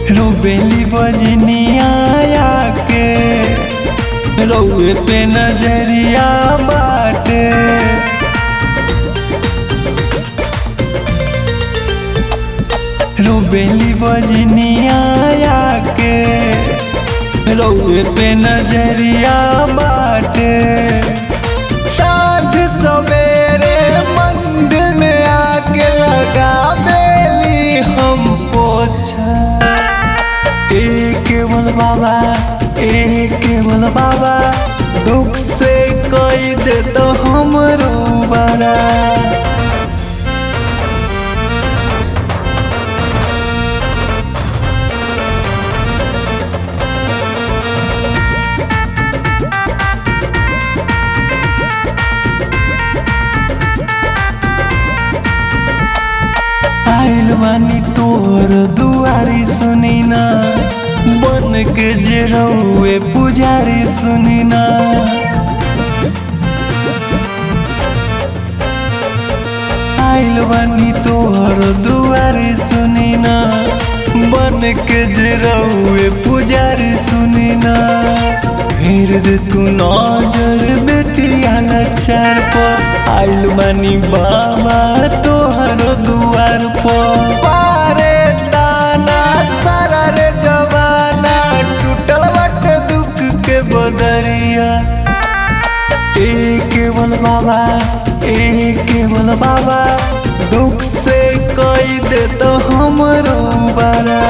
रुबेली बजनिया के रउए पे नजरिया बाटे रुबेली बजनिया के रउए पे नजरिया बाटे साँझ सवेरे मंदिर में आके लगा बेली हम पोछा एक केवल बाबा एक केवल बाबा दुख से कई दे तो हमरो बड़ा आइल बानी तोर दुआरी सुनी ना बन के जे रउए पुजारी सुनी ना आइल बानी तोहर दुआरी सुनी ना बन के जे रउए पुजारी सुनी ना फिर दे तू नजर बेटिया लचार पर आइल बानी बाबा तोहर दुआर पर पारे दाना सारा रे जवाना टूटल बाटे दुख के बदरिया एक केवल बाबा एक केवल बाबा दुख से कई दे तो हमरो बड़ा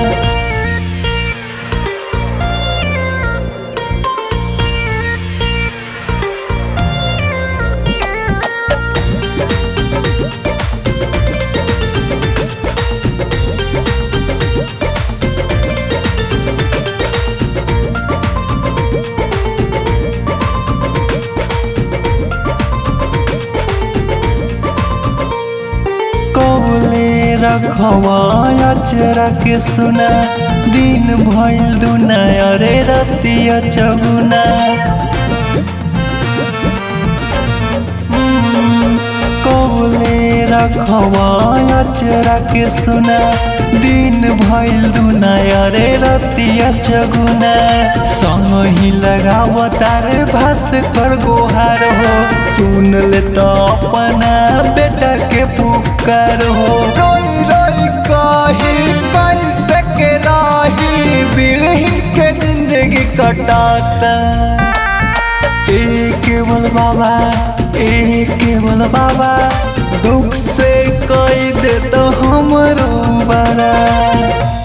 कौले रखवा अचरा के सुना दिन भइल दुना अरे रतिया चगुना कौले रखवा अचरा के सुना दिन भइल दुना अरे रतिया चगुना संग ही लगाव तारे भास कर गोहार हो सुन ले तो अपना बेटा के पुकार हो रोई रोई कही कैसे के राही बिरहिन के जिंदगी कटाता एक केवल बाबा एक केवल बाबा दुख से कई दे तो हमरो बड़ा